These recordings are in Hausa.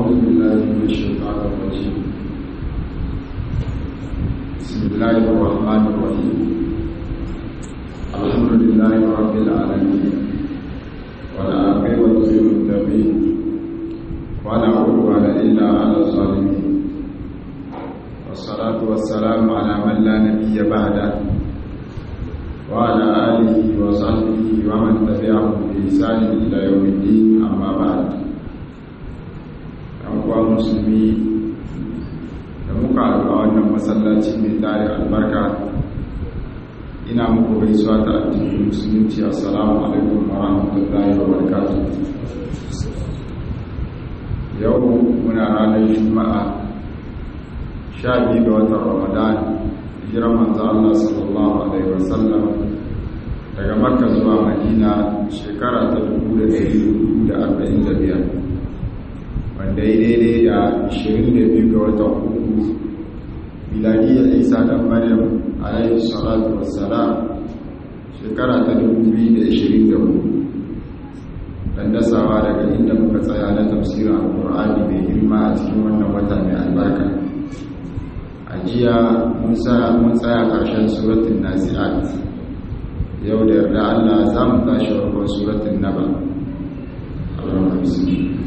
أعوذ بالله من الشيطان الرجيم بسم الله الرحمن الرحيم الحمد لله رب العالمين والعاقبة للمتقين ولا عدوان إلا على الظالمين والصلاة والسلام على من لا نبي بعده وعلى آله وصحبه ومن تبعهم بإحسان إلى يوم الدين أما بعد uwa musulmi da muka haɗu a wannan masallaci mai tare albarka ina muku gaisuwa ta addinin musulunci assalamu alaikum wa rahmatullahi wa barakatuh yau muna ranar juma'a sha biyu ga watan ramadan hijirar manzo Allah sallallahu alaihi wasallam daga makka zuwa madina shekara ta 1445 wanda ya daidai da 22 ga watan uku miladiyar isa dan maryam alayhi salatu wassalam shekara ta 2024 dan dasawa daga inda muka tsaya na tafsirin alkur'ani mai girma a cikin wannan wata mai albarka a jiya mun tsaya ƙarshen suratun nasi'at yau da yarda allah za mu tashi farkon suratun naba allahumma bismillah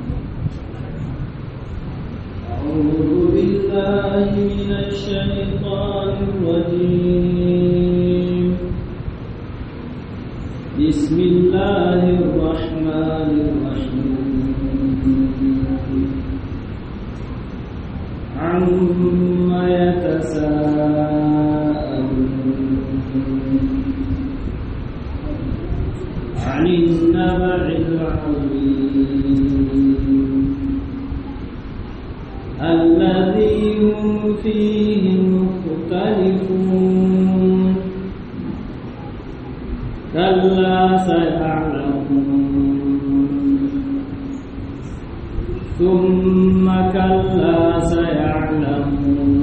أعوذ بالله من الشيطان الرجيم بسم الله الرحمن الرحيم عما يتساءلون عن النبع العظيم الذي هم فيه مختلفون كلا سيعلمون ثم كلا سيعلمون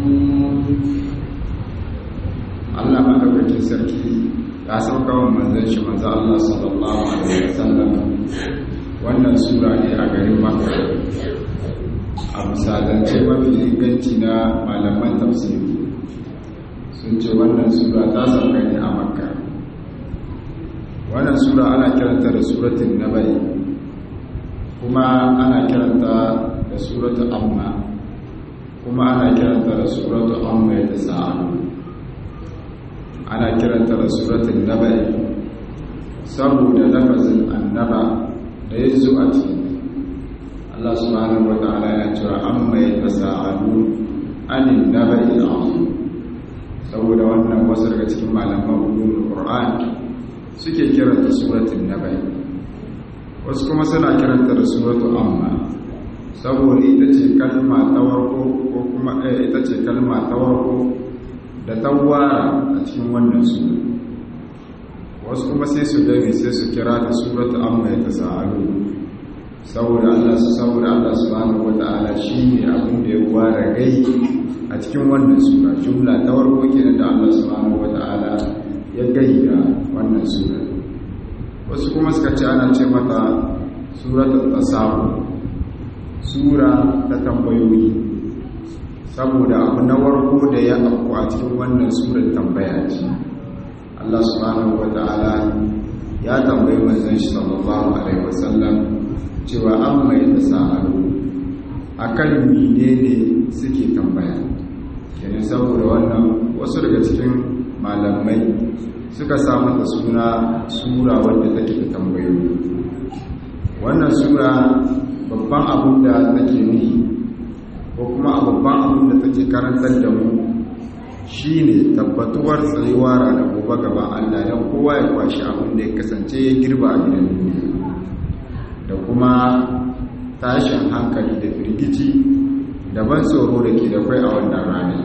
Allah madaukakin sarki ya sauka wa manzon shi manzo Allah sallallahu alaihi wasallam wannan sura ne a garin Makka a misalance mafi inganci na malaman tafsiri sun ce wannan sura ta sauka ne a Makka wannan sura ana kiranta da suratul nabai kuma ana kiranta da suratul amma kuma ana kiranta da suratul amma ya tasa'alu ana kiranta da suratul nabai saboda lafazin annaba da ya zo a cikin Allah subhanahu wa ta'ala ya cewa amma ya tasa'alu anin nabai azim saboda wannan wasu daga cikin malaman ulumul qur'an suke kiranta suratul nabai wasu kuma suna kiranta da suratul amma saboda ita ce kalma ta warko ko kuma ita ce kalma ta warko da tawara a cikin wannan sura wasu kuma sai su dare sai su kira ta suratu amma ya tasa'alu saboda Allah su saboda Allah subhanahu wata'ala shine abin da ya ware gai a cikin wannan sura jumla ta warko kenan da Allah subhanahu wata'ala ya gai da wannan sura wasu kuma suka ce ana ce mata suratul tasawu sura ta tambayoyi saboda abu na warko da ya afku a cikin wannan surar tambaya ce Allah subhanahu wata'ala ya tambayi manzon shi sallallahu alaihi wasallam cewa an mai tasa'alu akan menene suke tambaya kenan saboda wannan wasu daga cikin malamai suka samu ta suna sura wanda take da tambayoyi wannan sura babban abin da take nufi ko kuma babban abin da take karantar da mu shine tabbatuwar tsayuwa ranar gobe gaban Allah don kowa ya kwashi abin da ya kasance ya girba a gidan duniya da kuma tashin hankali da firgici da ban tsoro da ke da kwai a wannan ranar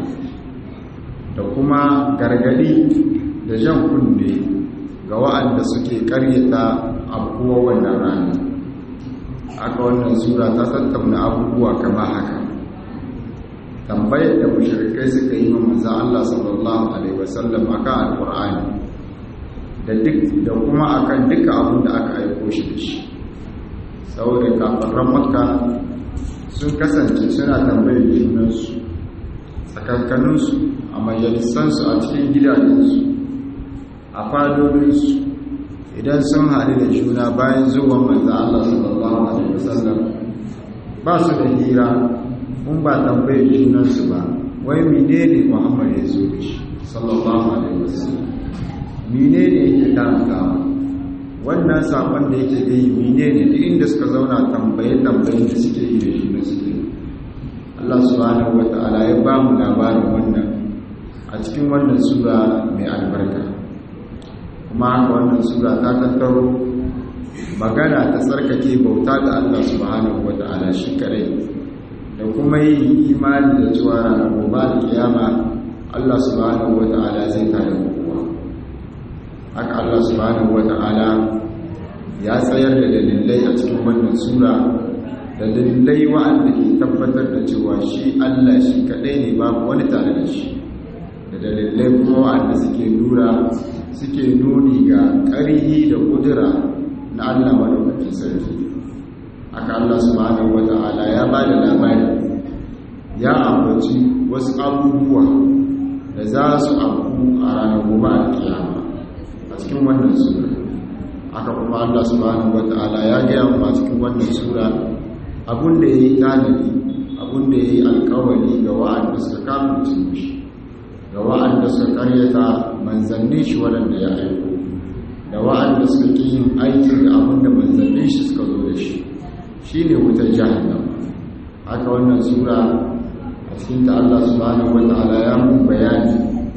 da kuma gargadi da jan kunne ga wa'anda suke karyata abubuwa wannan ranar aka wannan sura ta tattauna abubuwa kama haka tambayar da mushrikai suka yi wa manzo Allah sallallahu alaihi wasallam akan alqur'ani da duk da kuma akan duka abin da aka aiko shi da shi saboda kafiran makka sun kasance suna tambayar junansu tsakankaninsu a majalisansu a cikin gidajensu a fadolinsu idan sun haɗu da juna bayan zuwan manzan Allah sallallahu Alaihi wasallam ba su da hira mun ba tambayar junansu ba wai mine ne muhammad ya zo da shi sallallahu Alaihi wasallam mine ne yake karantawa wannan sabon da yake gai mine ne duk inda suka zauna tambaye-tambayen da suke yi da shi na suke Allah subhanahu wa ta'ala ya ba mu labarin wannan a cikin wannan sura mai albarka kuma haka wannan sura ta tattaro magana ta tsarkake bauta ga Allah subhanahu wa ta'ala shi kadai da kuma yi imani da cewa ranar gobe da kiyama Allah subhanahu wa ta'ala zai tada kowa haka Allah subhanahu wa ta'ala ya tsayar da dalilai a cikin wannan sura da dalilai wa'anda ke tabbatar da cewa shi Allah shi kadai ne babu wani tare da shi da dalilai kuma wa'anda suke nura suke nuni ga ƙarihi da kudura na Allah madaukakin sarki haka Allah subhanahu wata'ala ya ba da labari ya ambaci wasu abubuwa da za su abu a ranar gobe a kiyama a cikin wannan sura haka kuma Allah subhanahu wata'ala ya gaya mu a cikin wannan sura abun da ya yi tanadi abun da ya yi alkawari ga wa'anda suka kamunce shi ga wa'anda suka karyata manzannin shi waɗanda ya aiko da wa'anda suka ƙi yin aiki da abin da manzannin shi suka zo da shi shi ne wutar jahannama haka wannan sura a cikin ta Allah subhanahu wata'ala ya mun bayani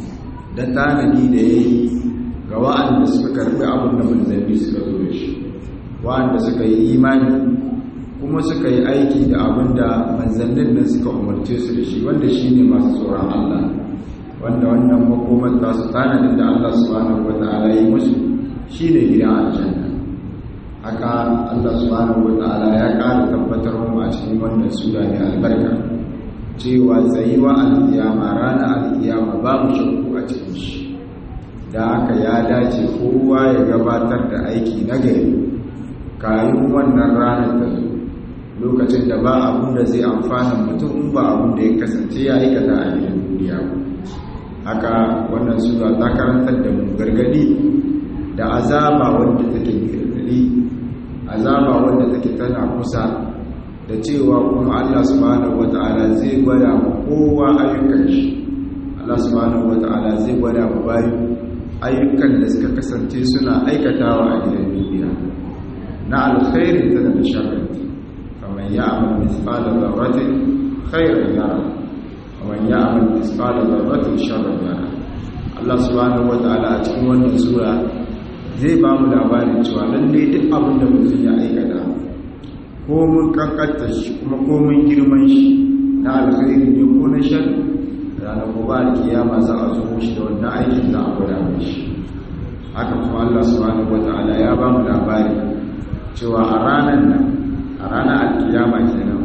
da tanadi da ya yi ga wa'anda suka karɓi abin da manzanni suka zo da shi wa'anda suka yi imani kuma suka yi aiki da abin da manzannin nan suka umarce su da shi wanda shi ne masu tsoron Allah wanda wannan makomar tasu tanadin da Allah subhanahu wata'ala yi musu shine gidan aljanna haka Allah subhanahu wata'ala ya ƙara tabbatar mu a cikin wannan sura mai albarka cewa tsayuwa alkiyama rana alkiyama babu shakku a cikin shi da haka ya dace kowa ya gabatar da aiki na gari kayan wannan ranar ta zo lokacin da ba abun da zai amfana mutum in ba abun da ya kasance ya aikata a gidan duniya ba haka wannan sura ta karantar da mu gargadi da azaba wanda take gargadi azaba wanda take tana kusa da cewa kuma Allah subhanahu wata'ala zai gwada mu kowa ayyukan shi Allah subhanahu wata'ala zai gwada mu bayu ayyukan da suka kasance suna aikatawa a gidan duniya na alkhairin ta da sharrin kamar ya amal misqala dharratin khairan yara ومن يعمل مثقال ذره شرا يره Allah subhanahu wataala a cikin wannan sura zai ba mu labarin cewa lalle duk abin da mutum ya aikata ko mun kankanta shi kuma ko mun girman shi na alkhairi ne ko na shar ranar gobe alkiyama za a zo shi da wannan aikin za a gwada shi haka kuma Allah subhanahu wataala ya ba mu labari cewa a ranar nan a ranar alkiyama kenan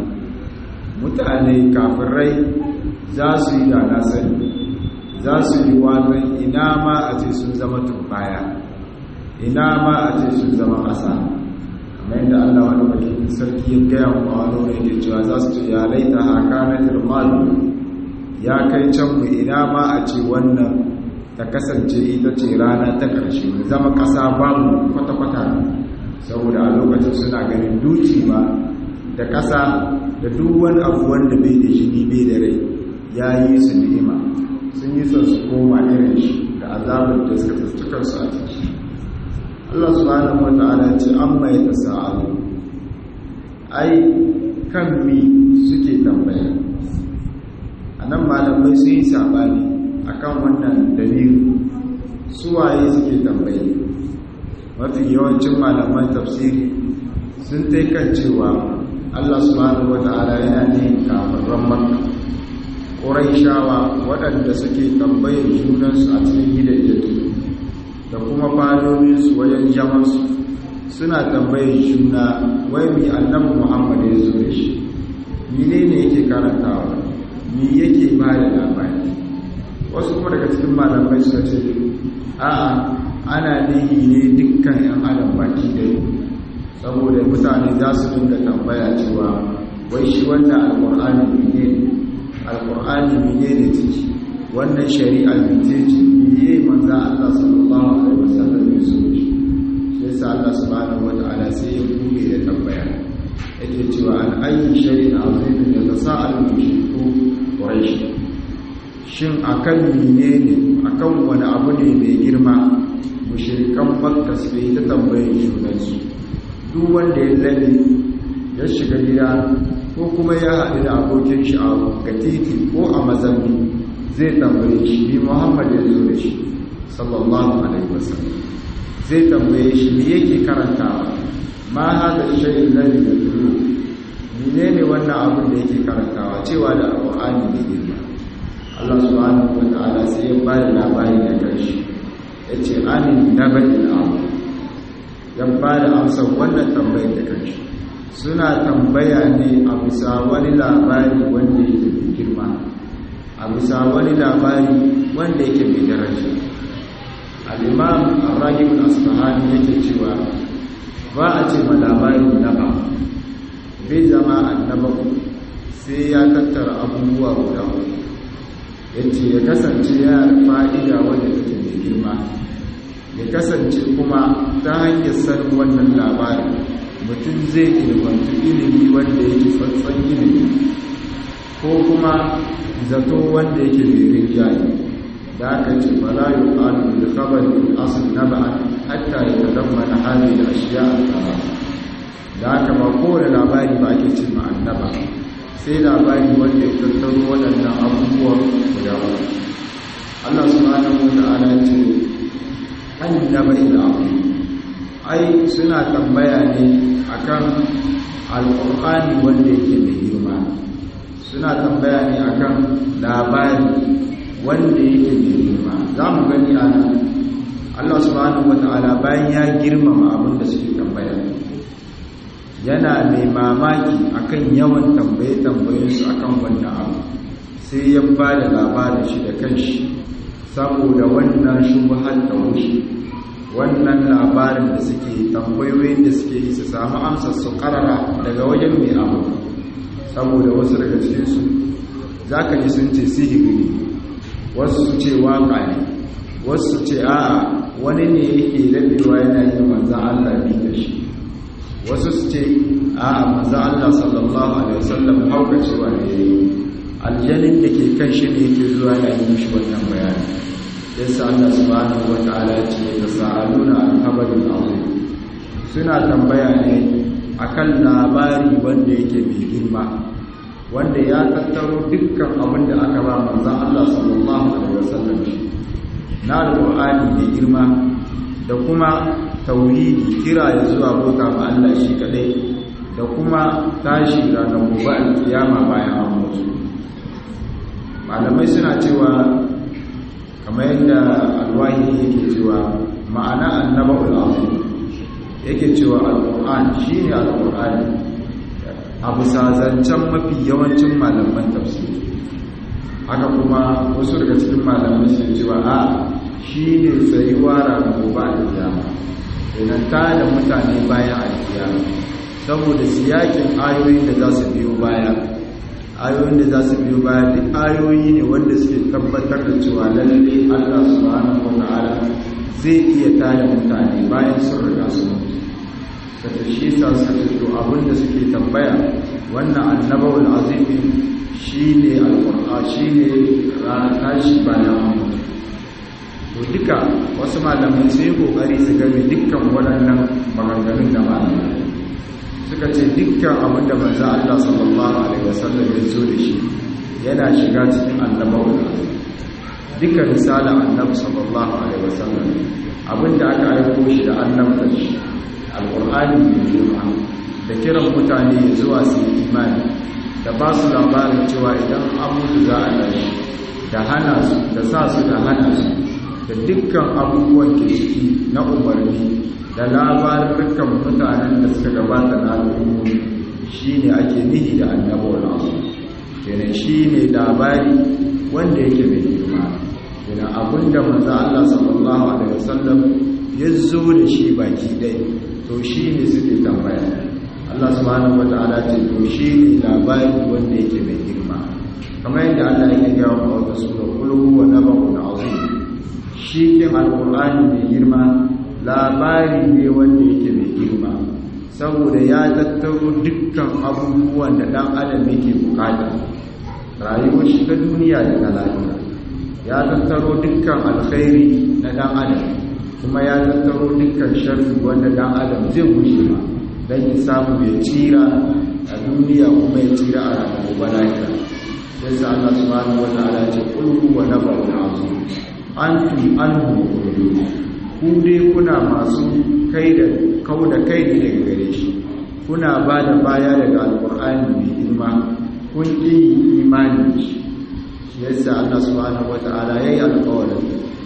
mutane kafirai za su yi da na sani za su yi watan ina ma a ce sun zama turbaya ina ma a ce sun zama ƙasa kamar yadda allah wani bakin sarki ya gaya wa wani wani ke cewa za su ce ya laita haka na turmalu ya kai can mu ina ma a ce wannan ta kasance ita ce rana ta ƙarshe mu zama ƙasa babu kwata-kwata saboda a lokacin suna ganin duci ma da ƙasa da duk wani abu wanda bai da jini bai da rai ya yi su ni'ima sun yi son su koma irin shi da azabar da suka tsaci kansu a ciki Allah subhanahu wata'ala ce an mai ta sa'alu ai kan mi suke tambaya a nan malamai sun yi sabani a kan wannan dalilu suwaye suke tambaye mafi yawancin malaman tafsiri sun kan cewa Allah subhanahu wata'ala yana ne kafarran makka ƙuraishawa waɗanda suke tambayar junansu a cikin gidajen da kuma fadominsu wajen jamansu suna tambayar juna wai mi annabi muhammad ya zo da shi mine ne yake karantawa mi yake ba da labari wasu kuma daga cikin malamai suka ce a'a ana nihi ne dukkan 'yan adam baki da saboda mutane za su dinga tambaya cewa wai shi wannan alqur'ani ne alqur'ani ne ne ciki wannan shari'a ce ce ne manzo Allah sallallahu alaihi wasallam ya so shi yasa Allah subhanahu wataala sai ya bude da tambaya yake cewa an ayyi shay'in azimin yatasaalu mushriku quraish shin akan menene akan wani abu ne mai girma mushrikan makka su yi ta tambayar junansu duk wanda ya lalle ya shiga gida ko kuma ya haɗu da abokin shi a ga titi ko a mazambi zai tambaye shi ni muhammad ya zo da shi sallallahu alaihi wasallam zai tambaye shi me yake karantawa ma hada shay'in ladhi yatlu menene wannan abin da yake karantawa cewa da alqur'ani ne girma Allah subhanahu wa ta'ala sai ya bada labari da kanshi yace anin nabail am ya bada amsar wannan tambayar da kanshi suna tambaya ne a bisa wani labari wanda yake girma a bisa wani labari wanda yake mai daraja al-imam ar-ragib al-asfahani yake cewa ba a ce ma labari na ba bai zama annaba sai ya tattara abubuwa guda uku ya ce ya kasance ya fa'ida wanda take mai girma ya kasance kuma ta hanyar sanin wannan labarin mutum zai ilmantu ilimi wanda yake tsantsan ilimi ko kuma zato wanda yake mai rinjaye da aka ce fara yi ƙalu da kabarin asin na ba'an hatta ya tadamma na hali da ashiya a tsara da aka ba kowane labari ba ake ce ma'annaba sai labari wanda ya tattaro waɗannan abubuwan guda ba Allah subhanahu wa ta'ala ce annaba ila ai suna tambaya ne akan alqur'ani wanda yake da girma suna tambaya ne akan labari wanda yake da girma za mu gani a nan Allah subhanahu wa ta'ala bayan ya girmama abin da suke tambaya yana mai mamaki akan yawan tambaye-tambayensu akan wannan abu sai ya ba da labarin shi da kanshi saboda wannan shubhar da wuce wannan labarin da suke tambayoyin da suke yi su samu amsar su karara daga wajen mai abu saboda wasu daga cikinsu za ka ji sun ce sihiri ne wasu su ce waka ne wasu su ce a'a wani ne yake daɗewa yana yi manzan Allah bi da shi wasu su ce a maza Allah sallallahu alaihi wasallam hauka cewa ne aljanin da ke kan shi ne yake zuwa ya yi mishi wannan bayani yasa Allah subhanahu wataala ce da sa'aluna al-khabarin azim suna tambaya ne akan labari wanda yake mai girma wanda ya tattaro dukkan abin da aka ba manzon Allah sallallahu alaihi wasallam shi na alqur'ani mai girma da kuma tauhidi kira ya zuwa bauta ma Allah shi kadai da kuma tashi ranar gobe alkiyama bayan an mutu malamai suna cewa kamar yadda alwahi yake cewa ma'ana annaba'ul azim yake cewa alquran shine alqur'ani abu sazancen mafi yawancin malaman tafsiri haka kuma wasu daga cikin malamai sun cewa a shine tsayuwa ranar gobe alkiyama idan ta da mutane bayan alkiyama saboda siyakin ayoyin da za su biyo baya ayoyin da za su biyo baya duk ayoyi ne wanda suke tabbatar da cewa lalle Allah subhanahu wata'ala zai iya tada mutane bayan sun riga su mutu kata shi sa suka to abin da suke tambaya wannan annabawul azimi shine alqur'an shine ranar tashi bayan mutu to duka wasu malamai sai kokari su game dukkan waɗannan maganganun da malamai suka ce dukkan abin da manzo Allah sallallahu alaihi wasallam ya zo da shi yana shiga cikin annabawa dukkan risala annabi sallallahu alaihi wasallam abin da aka aiko shi da annabta shi alqur'ani ne girma da kiran mutane zuwa su imani da ba su labarin cewa idan an mutu za a tashi da hana su da sa su da hana su da dukkan abubuwan ke ciki na umarni da labarukan mutanen da suka gabata na al'ummomi shi ne ake nihi da annabawar nasu kenan shi ne labari wanda yake mai girma kenan abinda manzo Allah sallallahu alaihi wasallam ya zo da shi baki dai to shi ne suke tambaya Allah subhanahu wata'ala ce to shi ne labari wanda yake mai girma kamar yadda Allah yake gaya wa wata sura qul huwa nabaun azim shi ke alqur'ani mai girma labari ne wanda yake mai girma saboda ya tattaro dukkan abubuwan da dan adam yake bukata rayuwar shi ta duniya da ta lafiya ya tattaro dukkan alkhairi na dan adam kuma ya tattaro dukkan sharri wanda dan adam zai gushe ba don ya samu ya tsira a duniya kuma ya tsira a ranar gobe lafiya yasa Allah subhanahu wa ta'ala ce qul huwa nabaun azim antum anhu qulun ku dai kuna masu kai da kau da kai ne daga gare shi kuna ba da baya daga alqur'ani mai girma kun ƙi imani shi yasa Allah subhanahu wa ta'ala yayi alƙawarin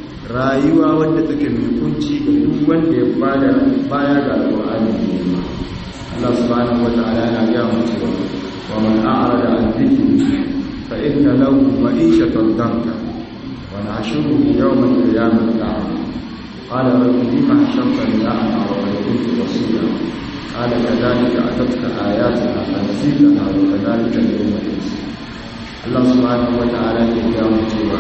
rayuwa wanda take mai kunci ga duk wanda ya bada baya ga alqur'ani mai girma Allah subhanahu wa ta'ala yana ga mu cewa wa man a'rada an dhikri fa inna lahu ma'ishatan danka wa nahshuruhu yawma al-qiyamati a'ma qala rabbi lima hashartani a'ma wa qad kuntu basira qala kadhalika atatka ayatuna fanasitaha wa kadhalika al-yawma tunsa Allah subhanahu wa ta'ala ya ga mu cewa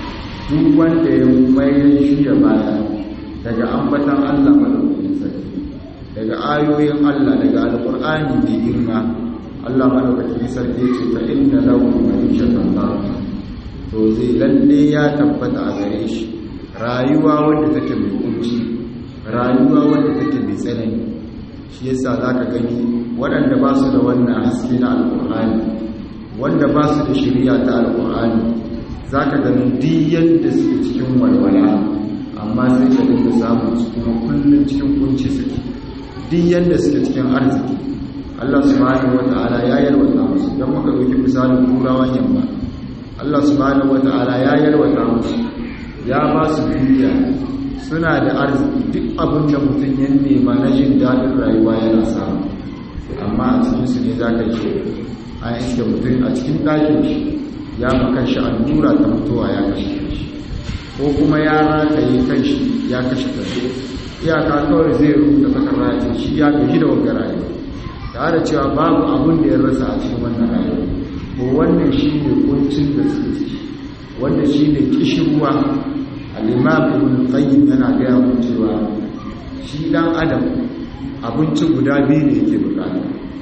duk wanda ya mai shi ya baya daga ambatan Allah madaukakin sarki daga ayoyin Allah daga alƙur'ani mai girma Allah madaukakin sarki ce fa inna lahu ma'ishatan barka to zai lalle ya tabbata a gare shi rayuwa wanda take mai kunci rayuwa wanda take mai tsanani shi yasa zaka gani waɗanda ba su da wannan haske na alƙur'ani wanda ba su da shari'a ta alƙur'ani zaka gani duk yadda suke cikin walwala amma sai ka dinga samun su kuma kullum cikin kunci suke duk yadda suke cikin arziki Allah subhanahu wata'ala ya yarwata musu don muka ɗauki misalin turawan yamma Allah subhanahu wata'ala ya yarwata musu ya ba su duniya suna da arziki duk abin da mutum ya nema na jin daɗin rayuwa yana samu amma a cikinsu ne za ka ce an iske mutum a cikin ɗakin shi ya makan shi allura ta mutuwa ya kashe shi ko kuma ya rataye kan shi ya kashe kanshi iyaka kawai zai rubuta takarda ya shi ya gaji da wanga rayuwa tare da cewa babu abin da ya rasa a cikin wannan rayuwa ko wannan shi ne kuncin da suke ciki wanda shi ne kishirwa al-imam ibn qayyim yana gaya mu cewa shi dan adam abinci guda biyu ne yake bukata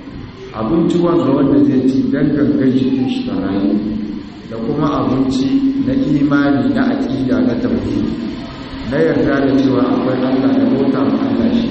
abinci wanda wanda zai ci dan gangan jikin shi ta rayu da kuma abinci na imani na aqida na tauhidi na yarda da cewa akwai Allah da bauta ma Allah shi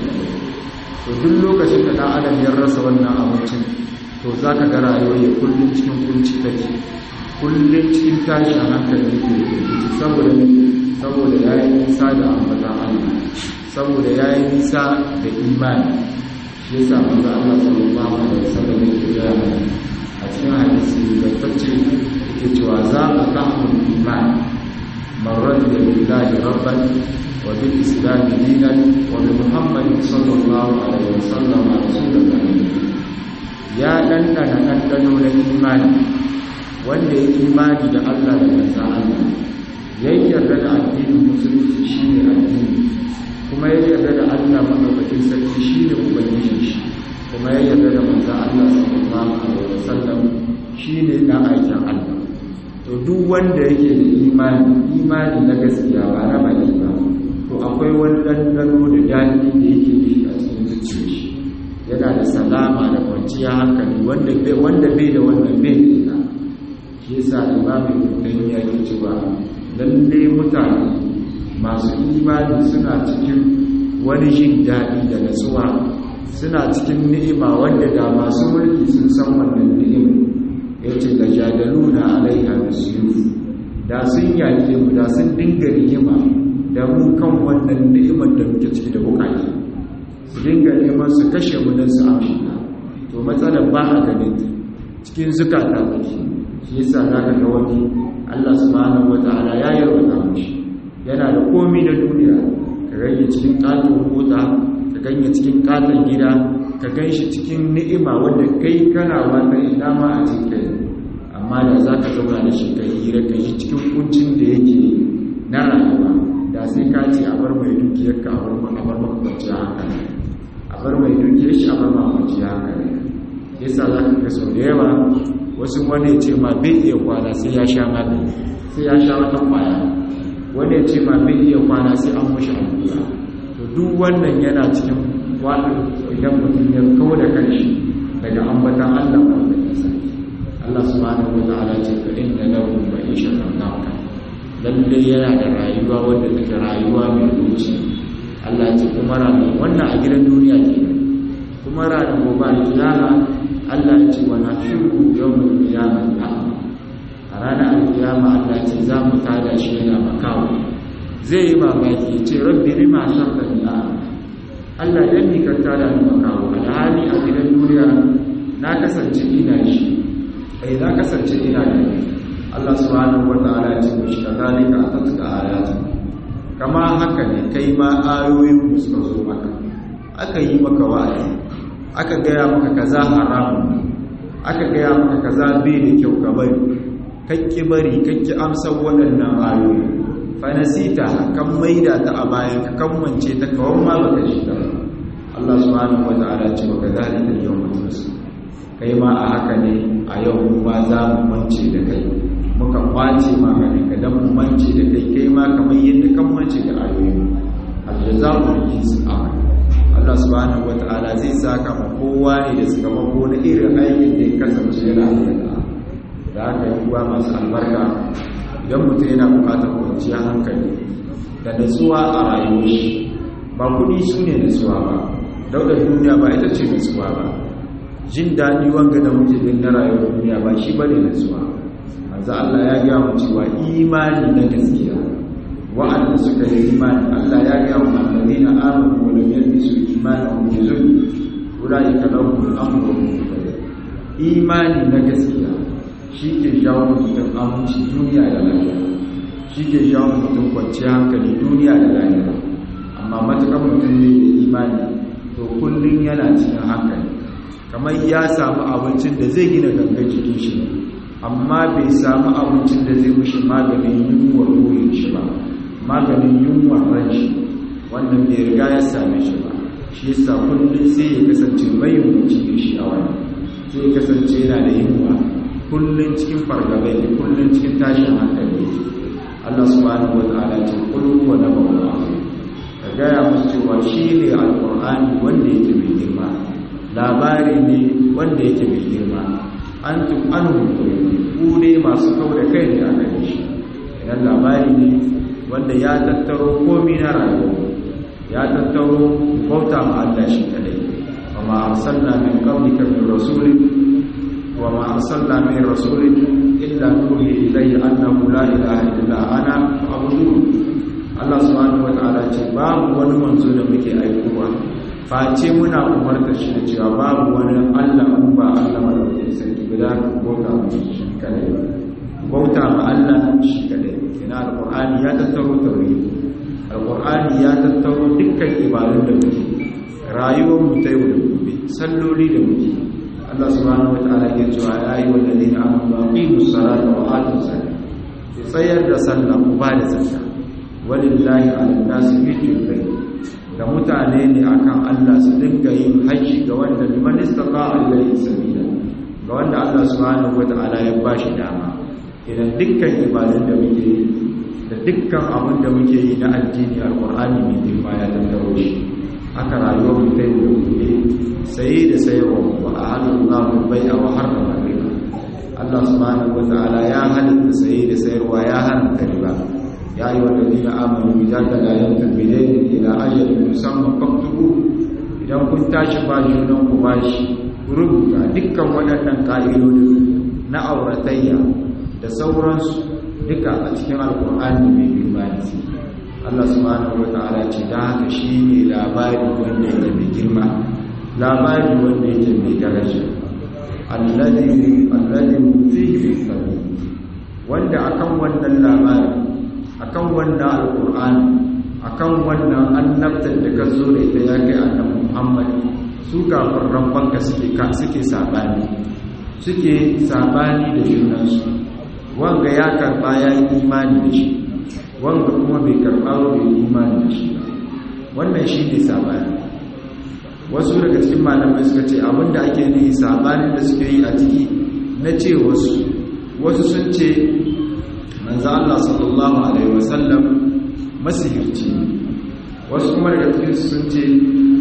to duk lokacin da dan adam ya rasa wannan abincin to zaka ga rayuwar ya kullun cikin kunci take kullun cikin tashi a hankali ke saboda saboda yayi nisa da ambatan Allah saboda yayi nisa da imani shi yasa manzo Allah sallallahu alaihi wasallam yake ga a cikin hadisi da tace yake cewa za ka ta'mul imani من رضي بالله ربا وبالإسلام دينا وبمحمد صلى الله عليه وسلم رسول الله يا دندن دندنو الإيمان wanda ya imani da Allah da manzan Allah ya yarda da addinin musulunci shi ne addini kuma ya yarda da Allah maɗaukakin sarki shi ne ubangiji shi kuma ya yarda da manzan Allah sallallahu alaihi wasallam shi ne ɗan aikin Allah to duk wanda yake da imani imani na gaskiya ba na baki ba to akwai wani ɗanɗano da daɗi da yake da shi a cikin zuciyar shi yana da salama da kwanciyar hankali wanda bai wanda bai da wannan bai da ita shi yasa imamu ibn ya ke cewa lalle mutane masu imani suna cikin wani jin daɗi da natsuwa suna cikin ni'ima wanda da masu mulki sun san wannan ni'ima ya ce da jadaluna alaiha bisuyuf da sun yaƙe mu da sun dinga rigima da mu kan wannan ni'imar da muke ciki da bukaki su dinga neman su kashe mu don su amshi to matsalar ba a ganin cikin zukata take shi yasa zaka ga wani Allah subhanahu wataala ya yarwata mushi yana da komi na duniya ka ganye cikin katon mota ka ganye cikin katon gida ka ganshi cikin ni'ima wanda kai kana wannan ina ma a cikin amma da za ka zauna da shi ka hira ka yi cikin kuncin da yake na rayuwa da sai ka ce a bar mai dukiyar ka a bar makwanciya hankali a bar mai dukiyar shi a bar makwanciya hankali yasa za ka ga sau da yawa wasu wani ya ce ma bai iya kwana sai ya sha magani sai ya sha wata kwaya wani ya ce ma bai iya kwana sai an mushi allura to duk wannan yana cikin wani idan mutum ya kawo da kanshi daga ambatan Allah wanda ya sani Allah subhanahu wa ta'ala ce fa inna lahu ma'ishatan danka lalle yana da rayuwa wanda take rayuwa mai ruci Allah ce kuma ranar wannan a gidan duniya ke kuma ranar gobe alkiyama Allah ya ce wa nashiru yawmul qiyamah a ranar alkiyama Allah ce za mu tada shi yana makawo zai yi mamaki ya ce rabbi lima shartani a Allah dan ni ka tada ni makawo alhali a gidan duniya na kasance ina shi ai na kasance ina da Allah subhanahu wataala ya ce mishi kadalika atatka ayatu kama haka ne kai ma ayoyin mu suka zo maka aka yi maka wa'azi aka gaya maka kaza haramun aka gaya maka kaza bai da kyau ka bari kakki bari kakki amsar waɗannan ayoyi fa nasita kan maida ta a bayan ka kammance ta kawan ma baka shi ta Allah subhanahu wataala ce wa kadalika yawma tunsa kai ma a haka ne a yau mu ma za mu mance da kai muka kwace ma ganin ka dan mu mance da kai kai ma kamar yadda kan mance da ayoyi aljaza'u min jinsi amal Allah subhanahu wata'ala zai saka ma kowa ne da suka mako na irin aikin da ya kasance yana aikata da aka yi kuwa masu albarka idan mutum yana bukatar kwanciyar hankali da natsuwa a rayuwar shi ba kuɗi su ne natsuwa ba daudar duniya ba ita ce natsuwa ba jin daɗi wanga da muke din na rayuwar duniya ba shi bane natsuwa manzo Allah ya ga mu cewa imani na gaskiya wa'anda suka yi imani Allah ya ga mu annabina amanu wa lam yalbisu imanahum bi zulm ulaika lahum al-amru imani na gaskiya shi ke jawo mutum aminci duniya da lafiya shi ke jawo mutum kwanciyar hankali duniya da lafiya amma matuƙar mutum ne da imani to kullum yana cikin hankali kamar ya samu abincin da zai gina gangan jikin shi amma bai samu abincin da zai mushi maganin yunwar ruhin shi ba maganin yunwar ran shi wannan bai riga ya same shi ba shi yasa kullum sai ya kasance mai yunwaci da shi a wani sai ya kasance yana da yunwa kullum cikin fargabai da kullum cikin tashin hankali Allah subhanahu wa ta'ala ce kullu wa nabawu ka gaya musu cewa shi ne alqur'ani wanda yake mai girma labari ne wanda yake mai girma an tum anhu ku ne masu kau da kai ne a gare shi idan labari ne wanda ya tattaro komi na rayuwa ya tattaro bauta ma Allah shi kadai wa ma arsalna min qablika min rasulin wa ma arsalna min rasulin illa nuhi ilayhi annahu la ilaha illa ana fa'budun Allah subhanahu wa ta'ala ce babu wani manzo da muke aikowa face muna umarta shi da cewa babu wani Allah in ba Allah madaukakin sarki ba za ka bauta mu shi kadai bauta ma Allah shi kadai ina alqur'ani ya tattaro tauhid alqur'ani ya tattaro dukkan ibadun da muke rayuwar mu ta yau da gobe salloli da muke Allah subhanahu wataala ya ce ya ayi walladina amanu aqimus salata wa atuz zakata ku tsayar da sallah ku ba da zakka walillahi ala nasi hijjul bayt da mutane ne akan Allah su dinga yin haji ga wanda liman istata ilayhi sabila ga wanda Allah subhanahu wataala ya bashi dama idan dukkan ibadun da muke yi da dukkan abin da muke yi na addini alqur'ani mai girma ya tattaro shi haka rayuwar mu ta yi da gobe saye da sayarwa wa ahallallahu bai'a wa harrama riba Allah subhanahu wataala ya halitta saye da sayarwa ya haramta riba ya yi wa dalilin amanu bi zaka la yantabidaini ila ajalin musamman faktubu idan kun tashi ba junan ku bashi ku rubuta dukkan waɗannan ƙa'idodin na auratayya da sauransu duka a cikin alƙur'ani mai girma ne Allah subhanahu wataala ce da haka shine labari wanda yake mai girma labari wanda yake mai daraja alladhi alladhi fihi sabi wanda akan wannan labari akan wannan alqur'ani akan wannan annabtar da ka zo da ita ya kai annabi Muhammad su kafiran banka suke ka suke sabani suke sabani da junansu wanga ya karba ya yi imani da shi wanga kuma bai karba bai imani da shi wannan shi ne sabani wasu daga cikin malamai suka ce abinda ake nufi sabanin da suke yi a ciki na ce wasu wasu sun ce manzo Allah sallallahu alaihi wasallam masihirci wasu kuma daga cikin su sun ce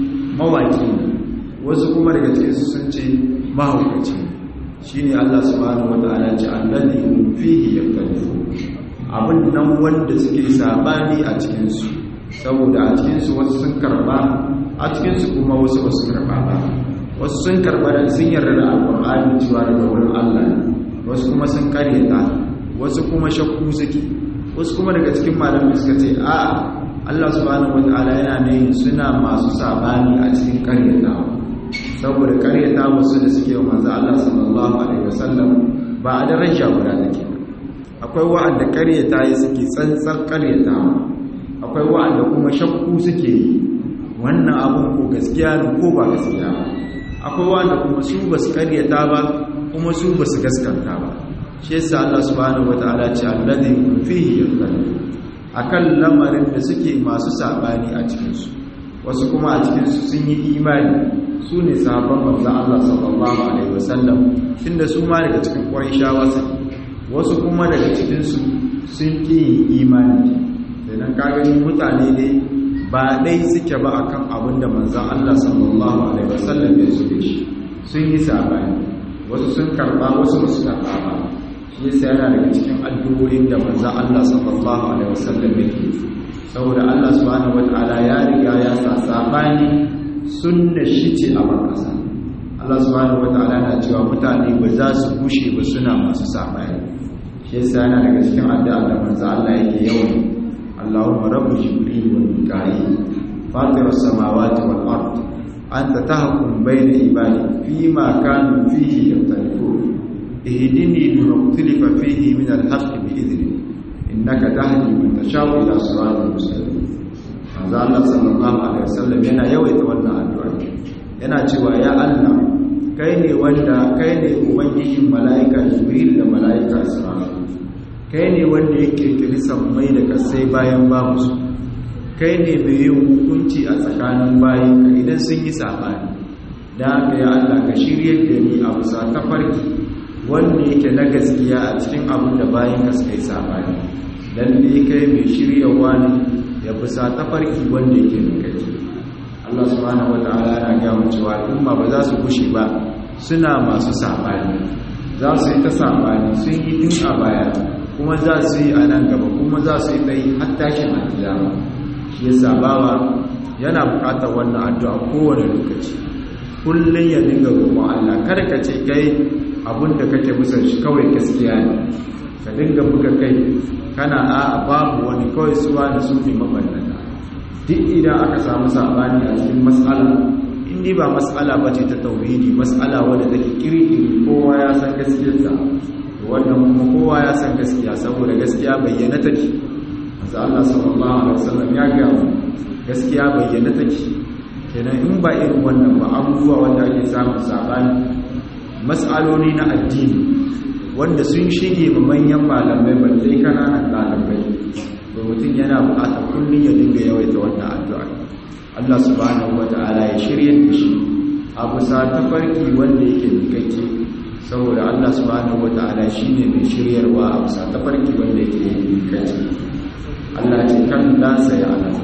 mawaki wasu kuma daga cikin su sun ce mahaukaci shine Allah subhanahu wataala ce allazi fihi yaktalifu abin nan wanda suke sabani a cikin su saboda a cikin su wasu sun karba a cikin su kuma wasu wasu karba ba wasu sun karba da sun yarda da alqur'ani cewa daga wurin Allah wasu kuma sun karyata wasu kuma shakku suke wasu kuma daga cikin malamai suka ce a Allah subhanahu wataala yana ne suna masu sabani a cikin karyatawa saboda karyata wasu da suke wa manzo Allah sallallahu alaihi wasallam ba a daraja guda take akwai wa'anda karyata yi suke tsantsar karyatawa akwai wa'anda kuma shakku suke yi wannan abun ko gaskiya ne ko ba gaskiya ba akwai wa'anda kuma su ba su karyata ba kuma su ba su gaskanta ba shi yasa Allah subhanahu wataala ce alladhi fihi yakhtalifu akan lamarin da suke masu sabani a cikin su wasu kuma a cikin su sun yi imani su ne sahabban manzon Allah sallallahu alaihi wasallam tunda su ma daga cikin Qurayshawa su wasu kuma daga cikin su sun ki imani dan ka gani mutane ne ba dai suke ba akan abin da manzon Allah sallallahu alaihi wasallam ya zo da shi sun yi sabani wasu sun karba wasu ba su karba ba shi yasa yana daga cikin addu'o'in da manzon Allah sallallahu alaihi wasallam yake saboda Allah subhanahu wataala ya riga ya sa sabani sunna shi ce a bakasa Allah subhanahu wataala na cewa mutane ba za su bushe ba suna masu sabani shi yasa yana daga cikin addu'a da manzon Allah yake yawan Allahumma rabbu jibril wa mika'il fatir as-samawati wal ard anta tahkum bayna ibadi fima kanu fihi yaftalifun اهدني لما اختلف فيه من الحق بإذنك إنك تهدي من تشاء إلى صراط مستقيم manzo Allah sallallahu alaihi wasallam yana yawaita wannan addu'a yana cewa ya Allah kai ne wanda kai ne ubangijin mala'ika Jibril da mala'ika Israfil kai ne wanda yake kirkisan mai da kasai bayan babu su kai ne mai yin hukunci a tsakanin bayin ka idan sun yi sabani dan haka ya Allah ka shiryar da ni a bisa tafarki wanda yake na gaskiya a cikin abin da bayan ka suka yi sabani lalle kai mai shiryawa ne ya bisa tafarki wanda yake mai gaji Allah subhanahu wataala yana ga mu cewa al'umma ba za su gushe ba suna masu sabani za su yi ta sabani sun yi tun a baya kuma za su yi a nan gaba kuma za su yi tsayi har tashin alkiyama shi yasa bawa yana bukatar wannan addu'a kowane lokaci kullum ya dinga roƙon Allah kada ka ce kai abin da kake musan shi kawai gaskiya ne ka dinga buga kai kana a babu wani kawai suwa da su ne mabannata duk idan aka samu sabani a cikin matsala indi ba matsala ba ce ta tauhidi matsala wadda take kirkiri kowa ya san gaskiyarta wannan kuma kowa ya san gaskiya saboda gaskiya bayyana take manzo Allah sallallahu alaihi wasallam ya ga gaskiya bayyana take kenan in ba irin wannan ba abubuwa wanda ake samun sabani matsaloli na addini wanda sun shige ma manyan malamai balle kananan ɗalibai to mutum yana buƙatar kullum ya dinga yawaita wannan addu'a Allah subhanahu wata'ala ya shirye da shi a bisa tafarki wanda yake mikakke saboda Allah subhanahu wata'ala shine mai shiryarwa a bisa tafarki wanda yake mikakke Allah ce kan la sai alamu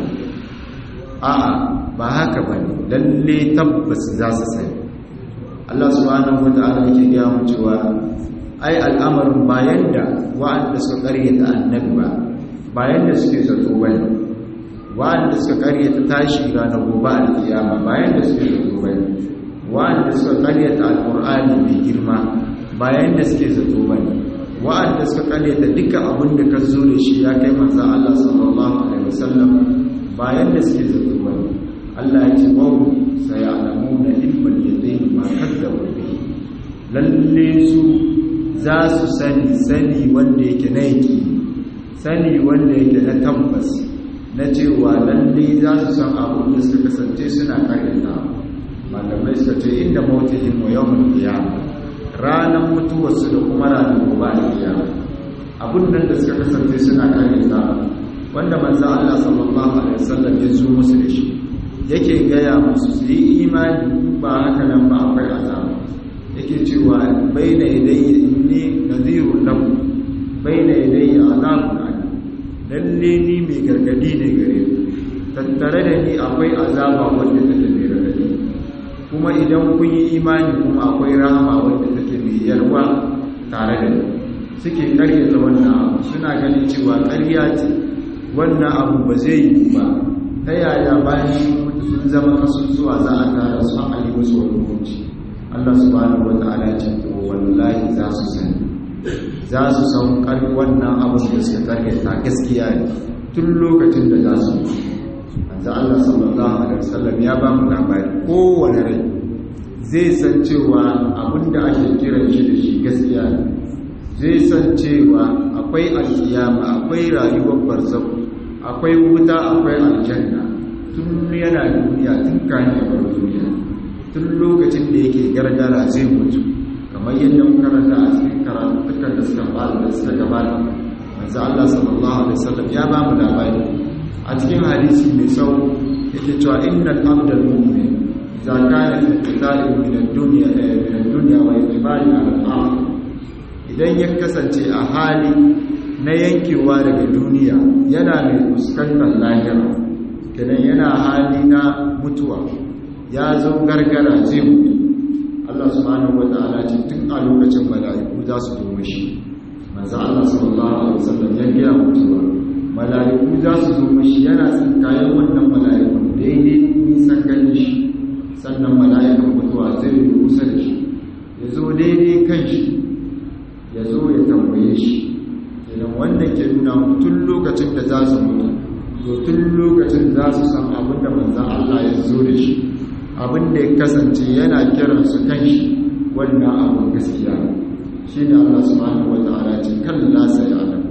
a'a ba haka bane lalle tabbas za su sani Allah subhanahu wata'ala yake gaya mu cewa ai al'amarin bayan da wa'anda suka karyata annabi ba bayan da suke zato bane wa'anda suka karyata tashi ranar gobe alkiyama bayan da suke zato bane wa'anda suka karyata alqur'ani mai girma bayan da suke zato bane wa'anda suka karyata duka abin da ka zo da shi ya kai manzo Allah sallallahu alaihi wasallam bayan da suke zato bane Allah ya ce wa sayalamuna ilmal yadayn ma kadzabu bihi lalle su za su sani sani wanda yake na yake sani wanda yake na tabbas na cewa lalle za su san abin da suka kasance suna karyata malamai suka ce inda mautihim wa yawmul qiyamah ranar mutuwarsu da kuma ranar gobe alkiyama abin nan da suka kasance suna karyata wanda manzo Allah sallallahu alaihi wasallam ya zo musu da shi yake gaya musu su yi imani ba haka nan ba akwai azaba yake cewa baina yadayya inni nadhirun lakum baina yadayya azabun alim lalle ni mai gargadi ne gare ku tattare da ni akwai azaba wanda take mai gargadi kuma idan kun yi imani kuma akwai rahama wanda take mai yarwa tare da ni suke karyata wannan abu suna ganin cewa karya ce wannan abu ba zai yi ba ta yaya bayan sun zama kasusuwa za a tara su a yi musu wani hukunci Allah subhanahu wata'ala ce to wallahi za su sani za su san kar wannan abin da suka karyata gaskiya ne tun lokacin da za su yi manzo Allah sallallahu alaihi wasallam ya ba mu labari kowane rai zai san cewa abin da ake kiran shi da shi gaskiya ne zai san cewa akwai alkiyama akwai rayuwar barzakh akwai wuta akwai aljanna tun yana duniya tun kan ya bar duniya tun lokacin da yake gargara zai mutu kamar yadda muka rasa a cikin karatukan da suka fara da suka gabata manzo Allah sallallahu alaihi wasallam ya ba mu labari a cikin hadisi mai tsawo yake cewa innal abdal mu'min idza kana fi qitalin min ad-dunya min ad-dunya wa iqbali ala al-akhirah idan ya kasance a hali na yankewa daga duniya yana mai fuskantar lahira kenan yana hali na mutuwa ya zo gargara zai mutu Allah subhanahu wata'ala ce tun a lokacin mala'iku za su zo mashi manzo Allah sallallahu alaihi wasallam ya gaya mutuwa mala'iku za su zo mashi yana tsinkayen wannan mala'ikun daidai nisan ganin shi sannan mala'ikan mutuwa zai yi kusa da shi ya zo daidai kan shi ya zo ya tambaye shi idan wannan ke nuna tun lokacin da za su mutu to tun lokacin za su san abin da manzan Allah ya zo da shi abin da ya kasance yana kiran su kan shi wannan abin gaskiya shi ne Allah subhanahu wa ta'ala ce kan lasa ya alamu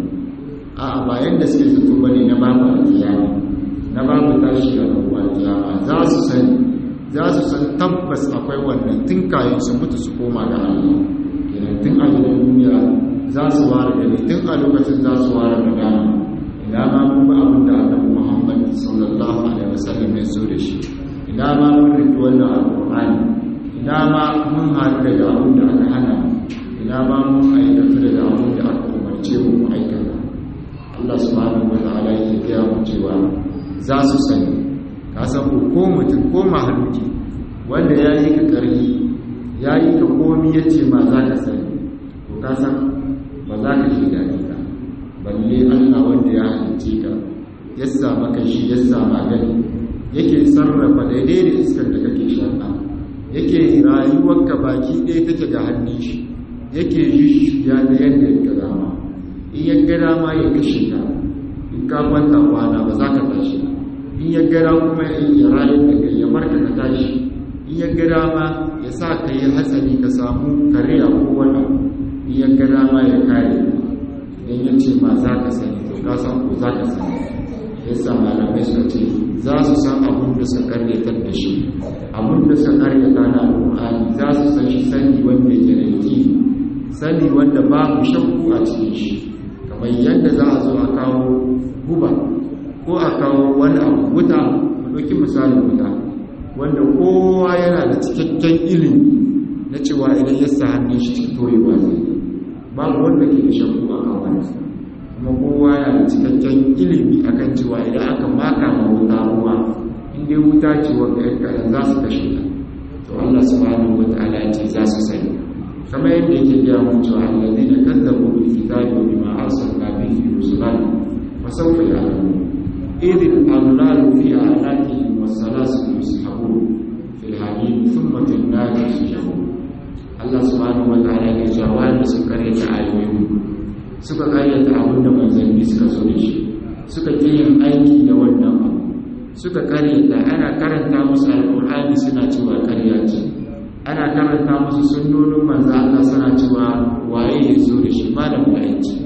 a bayan da suke zato bane na babu alkiyama na babu tashi da rabuwa alkiyama za su sani za su san tabbas akwai wannan tun kayan su mutu su koma ga Allah kenan tun a gidan duniya za su ware gani tun a lokacin za su ware da dama ina ma mun ba abin da annabi Muhammad sallallahu alaihi wasallam ya zo da shi ina ma mun riki wannan alqur'ani ina ma mun haɗu da abin da aka hana ina ma mun aikata da abin da aka umarce mu mu aikata Allah subhanahu wa ta'ala yake gaya mu cewa za su sani ka san ko mutum ko mahaluki wanda ya yi ka ƙarfi ya yi ka komi ya ce ma za ka sani ko ka san ba za ka shi daɗi ba balle allah wanda ya halicce ka ya sama ka shi ya sama gani yake sarrafa daidai da iskar da kake shaƙa yake rayuwarka baki ɗaya take ga hannun shi yake ya da yadda ya dama in ya gada ma ya kashe ka in ka kwanta kwana ba za ka tashi in ya gada kuma ya rayu da kai ya marka ka tashi in ya gada ma ya sa ka yi hatsari ka samu kariya ko wani in ya gada ma ya kare idan ya ce ma za ka sani to ka san ko za ka sani ya sa malamai suka ce za su san abin da suka karyatar da shi abin da suka karyata na alƙur'ani za su san shi sani wanda ke da yake sani wanda babu shakku a cikin shi kamar yadda za a zo a kawo guba ko a kawo wani abu wuta mu ɗauki misalin wuta wanda kowa yana da cikakken ilimi na cewa idan ya sa hannun shi cikin toyewa zai babu wanda ke da shakku a kan wani kuma kowa yana da cikakken ilimi akan cewa idan aka maka ma wuta ruwa in dai wuta ce wanda ya kayan za su kashe ta to Allah subhanahu wa ta'ala ya ce za su sani kamar yadda yake gaya mun cewa alladhina kazzabu bil kitabi wa bima arsalna bihi rusulana fa sawfa ya'lamun idh al-aghlalu fi a'naqihim was-salasil yushabun fil hamim thumma fil nar yushabun Allah subhanahu wa ta'ala ya ce wanda suka karyata ayoyi suka karyata abin da manzanni suka zo da shi suka ƙi yin aiki da wannan abu suka karyata ana karanta musu alƙur'ani suna cewa karya ce ana karanta musu sunnonin manzo Allah suna cewa waye ya zo da shi malam ba yace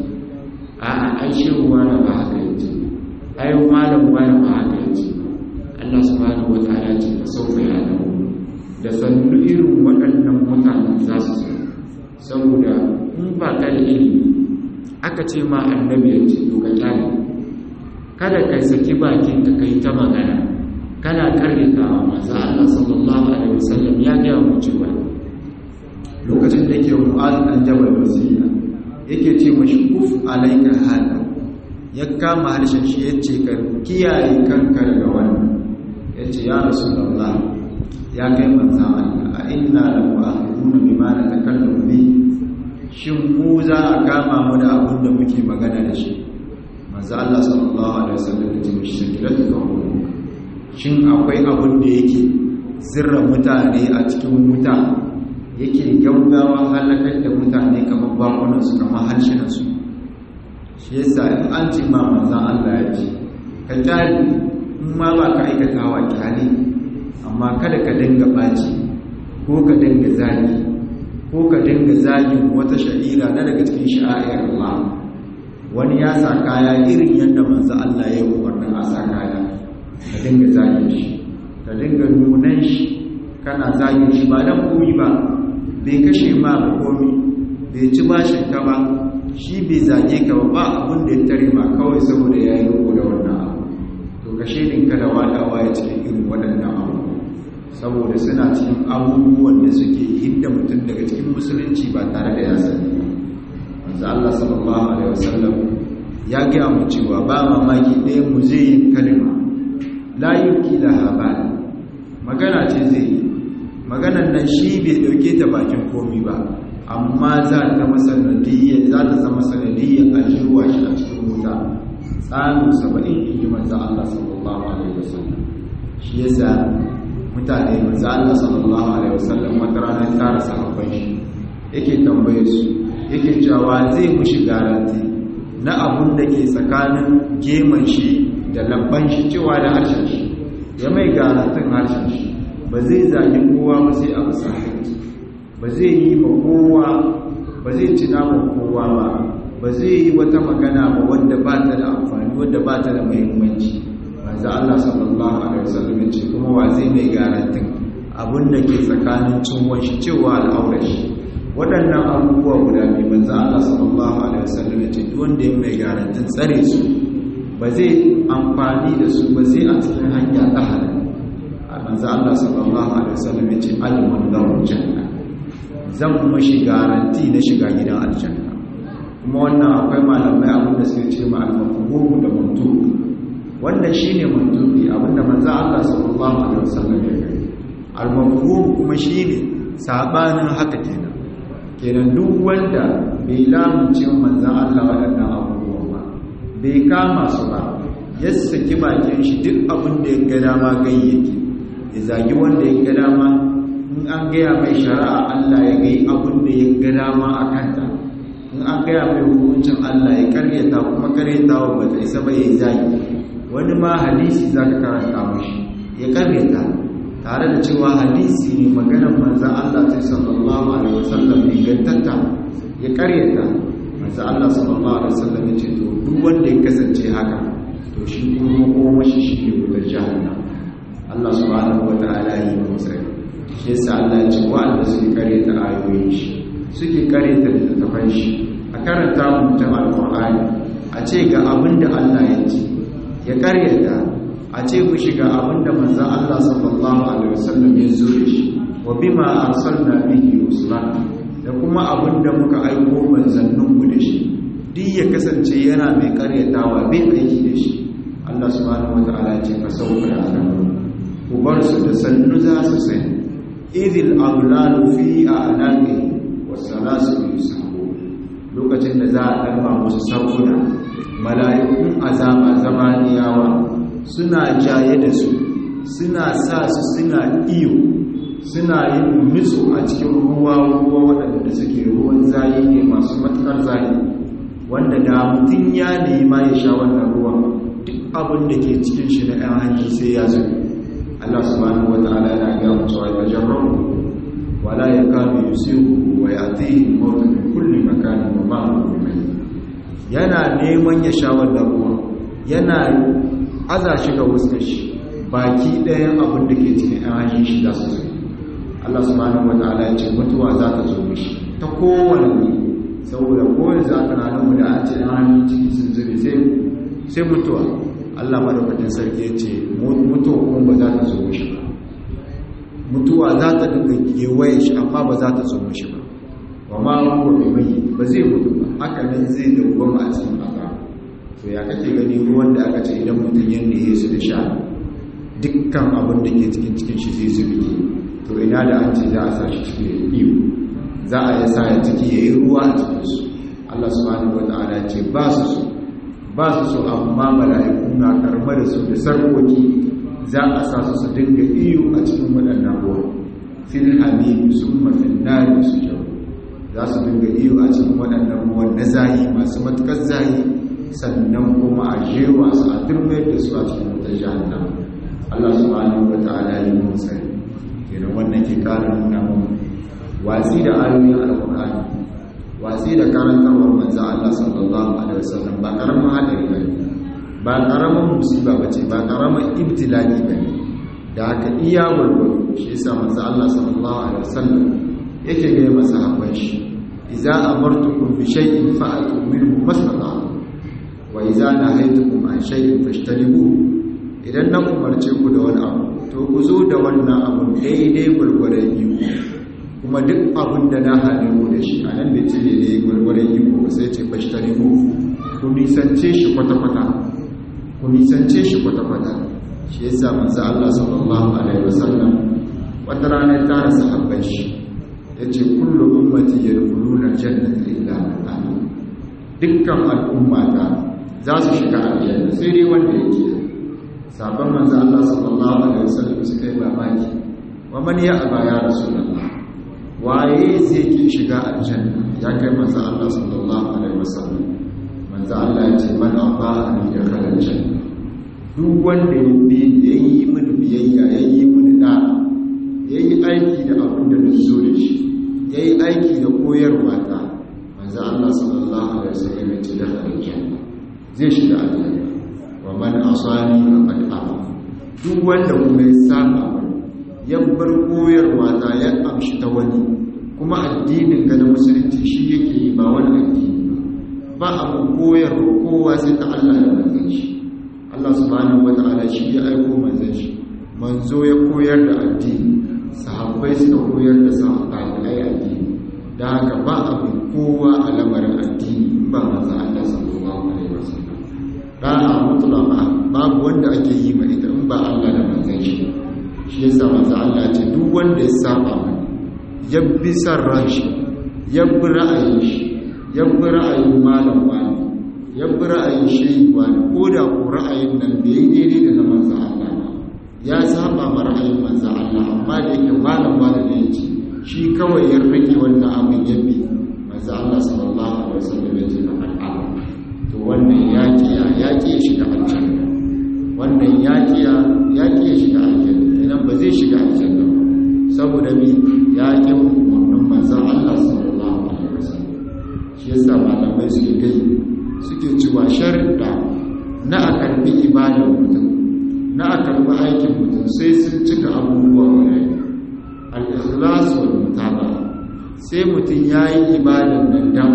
a a ai shehu wani ba haka yace ai malam wani ba haka yace Allah subhanahu wataala ce fa sauka ya dawo da sannu irin waɗannan mutanen za su san saboda in ba ka da ilimi aka ce ma annabi ya ce to ka kyale kada kai saki bakin ka kai ta magana kana karyatawa manzo Allah sallallahu alaihi wasallam ya ga mu cewa lokacin da yake mu'az dan jabal wasiya yake ce mashi kuf alaika hada ya kama harshen shi yace ka kiyaye kanka daga wannan yace ya rasulullah ya kai manzo Allah a inna la mu'akhiduna bima natakallamu bi shin mu za a kama mu da abin da muke magana da shi manzo Allah sallallahu alaihi wasallam ya ce mishi sakiratu ka shin akwai abin da yake zirra mutane a cikin wuta yake gaugawa halakar da mutane kamar bakunan su kamar harshenan su shi yasa in an ce ma manzon Allah ya ce ka kyale in ma ba ka aikatawa kyale amma kada ka dinga baci ko ka dinga zagi ko ka dinga zagin wata sha'ira na daga cikin sha'ayar Allah wani ya sa kaya irin yadda manzo Allah ya yi umarnin a sa kaya ka dinga zagin shi ka dinga nunan shi kana zagin shi ba dan komi ba bai kashe ma ba komi bai ci bashin ka ba shi bai zage ka ba ba abin da ya tare ma kawai saboda ya yi roƙo da wannan abu to kashe ɗinka da wadawa ya cikin irin waɗannan abu saboda suna cikin abubuwan da suke hidda mutum daga cikin musulunci ba tare da ya sani manzo Allah sallallahu alaihi wasallam ya ga mu cewa ba mamaki ɗaya mu zai yi kalma la yuki laha bal magana ce zai yi maganan nan shi bai dauke ta bakin komi ba amma za ta masanadiyya za ta zama sanadiyya a jirwa shi a cikin wuta tsanin saba'in in ji manzo Allah sallallahu alaihi wasallam shi yasa mutane manzo Allah sallallahu alaihi wasallam wata rana ya tara sahabban shi yake tambaye su yake cewa zai mushi garanti na abun da ke tsakanin geman shi da labban shi cewa da harshen shi ya mai garantin harshen shi ba zai zagi kowa ba sai a bisa ba zai yi ma kowa ba zai ci naman kowa ba ba zai yi wata magana ba wanda ba ta da amfani wanda ba ta da muhimmanci manzo Allah sallallahu alaihi wasallam ce kuma wa zai mai garantin abun da ke tsakanin cinwon shi cewa al'aurar shi waɗannan abubuwa guda biyu manzo Allah sallallahu alaihi wasallam ce duk wanda ya mai garantin tsare su ba zai amfani da su ba zai a cikin hanya ta halal manzo Allah sallallahu alaihi wasallam ce alimun lahu janna zan kuma shi garanti na shiga gidan aljanna kuma wannan akwai malamai abinda suke ce ma al-mafhum da mantuq wannan shine mantuqi abinda manzo Allah sallallahu alaihi wasallam ya yi al-mafhum kuma shine sabanin haka kenan kenan duk wanda bai lamunce manzo Allah waɗannan abubuwa ba bai kama su ba ya saki bakin shi duk abin da ya ga dama gayyake ya zagi wanda ya ga dama in an gaya mai shari'a Allah ya gai abin da ya ga dama a kanta in an gaya mai hukuncin Allah ya karyata kuma karyata wa bata isa ba ya yi zagi wani ma hadisi za ka karanta mashi ya karyata tare da cewa hadisi ne maganar manzan Allah sai sallallahu alaihi wasallam ingantatta ya karyata manzan Allah sallallahu alaihi wasallam ya ce to duk wanda ya kasance haka to shi kuma makomashi shi ne wutar jahannam Allah subhanahu wa ta'ala yi musai shi yasa Allah ya ce wa'anda suke karyata ayoyin shi suke karyata littattafan shi a karanta mutum alqur'ani a ce ga abin da Allah ya ce ya karyata a ce ku shiga abinda manzan Allah sallallahu Alaihi wasallam ya zo da shi wa bima arsalna bihi rusula da kuma abinda muka aiko manzanninmu da shi duk ya kasance yana mai karyatawa bai aiki da shi Allah subhanahu wa ta'ala ce ka sauka da alamu ku bar su da sannu za su sani idil aglalu fi a'naqi was-salasu yusahu lokacin da za a karba musu sabuna mala'ikun azaba zamaniyawa suna jaye da su suna sa su suna iyo suna yin nutsu a cikin ruwa ruwa waɗanda suke ruwan zayi ne masu matuƙar zayi wanda da mutum ya nema ya sha wannan ruwa duk abin da ke cikin shi na ɗan hanji sai ya zo Allah subhanahu wata'ala yana ga mu cewa ya jarrabu wala yakadu yusiru wa ya'tihi mawt min kulli makanin wa ma huwa yana neman ya sha wannan ruwa yana aza shi ga wuskar shi baki ɗayan abin da ke cikin ayyukan shi za su zo Allah subhanahu wataala ya ce mutuwa za ta zo mishi ta kowane ne saboda kowane za ta ranar mu da an ce ayyukan ciki sun zube sai sai mutuwa Allah madaukakin sarki ya ce mutuwa kuma ba za ta zo mishi ba mutuwa za ta dinga kewaye shi amma ba za ta zo mishi ba wa ma huwa bi mai ba zai mutu ba haka nan zai dawwama a cikin azaba to ya kake gani ruwan da aka ce idan mutum ya nihe su da sha dukkan abin da ke cikin cikin shi zai zubi to ina da an ce za a sa shi cikin iyo za a yi sa ya ciki ya yi ruwa a cikinsu Allah subhanahu wa ta'ala ya ce ba su so ba su so amma mala'iku na karɓar da su da sarkoki za a sa su su dinga iyo a cikin waɗannan ruwa fil hamim summa fil nari su jau za su dinga iyo a cikin waɗannan ruwan na zahi masu matuƙar zahi sannan kuma a jewa su a turmayar da su a cikin wutar jahannam Allah subhanahu wa ta'ala ya yi sani kenan wannan ke ƙara nuna mu watsi da ayoyin alƙur'ani watsi da karantarwar manzo Allah sallallahu alaihi wasallam ba karamin hadari ba ba karamin musiba bace ba karamin ibtilali ba da haka iya gurgurdu shi yasa manzo Allah sallallahu alaihi wasallam yake ga masahaban shi idza amartukum bi shay'in fa'atu minhu mastata'tum wa idza nahaytukum an shay'in fashtanibu idan na umarce ku da wani abu to ku zo da wannan abu daidai gurgurdan iko kuma duk abin da na hane ku da shi a nan da ce ne gwargwaron iko sai ce fashtari ku ku nisance shi kwata-kwata ku nisance shi kwata-kwata shi ya sa manzo Allah sallallahu alaihi wasallam wata rana ta rasa habban shi ya ce kullu ummati yadkhuluna jannata illa man amana dukkan al'ummata za su shiga aljanna sai dai wanda yake sabon manzo Allah sallallahu alaihi wasallam suka yi mamaki wa man ya aba ya rasulullah waye zai ki shiga aljanna ya kai manzo Allah sallallahu alaihi wasallam manzo Allah ya ce man aba ni da kala janna duk wanda ya bi yayi mini biyayya yayi mini da yayi aiki da abin da na zo da shi yayi aiki da koyarwa ta manzo Allah sallallahu alaihi wasallam ya ce da aljanna zai shiga aljanna wa man asani faqad aba duk wanda kuma ya saba ya bar koyarwa ta ya amshi ta wani kuma addinin ga na musulunci shi yake yi ba wani addini ba abu koyarwa kowa sai ta Allah da manzon shi Allah subhanahu wata'ala shi ya aiko manzon shi manzo ya koyar da addini sahabbai suka koyar da sahabbai addini da haka ba abu kowa a lamarin addini ba manzon Allah sallallahu alaihi wasallam da'a mutlaqa babu wanda ake yi ma ita in ba Allah da manzon shi shi yasa manzo Allah ce duk wanda ya saba mani ya bi san ranshi ya bi ra'ayin shi ya bi ra'ayin malam wani ya bi ra'ayin shehi wani ko da ko ra'ayin nan bai yi daidai da na manzo Allah ba ya saba ma ra'ayin manzo Allah amma da yake malam wani ne yake shi kawai ya rike wannan abin ya bi manzo Allah sallallahu alaihi wasallam ya ce al'ala to wannan ya kiya ya kiya shiga aljanna wannan ya kiya ya kiya shiga aljanna idan ba zai shiga aljanna ba saboda mi ya ƙi umarnin manzan Allah sallallahu alaihi wasallam shi yasa malamai suke gai suke cewa sharuɗa na a karbi ibadar mutum na a karbi aikin mutum sai sun cika abubuwa wani al-ikhlas wal mutaba sai mutum yayi ibadar nan dan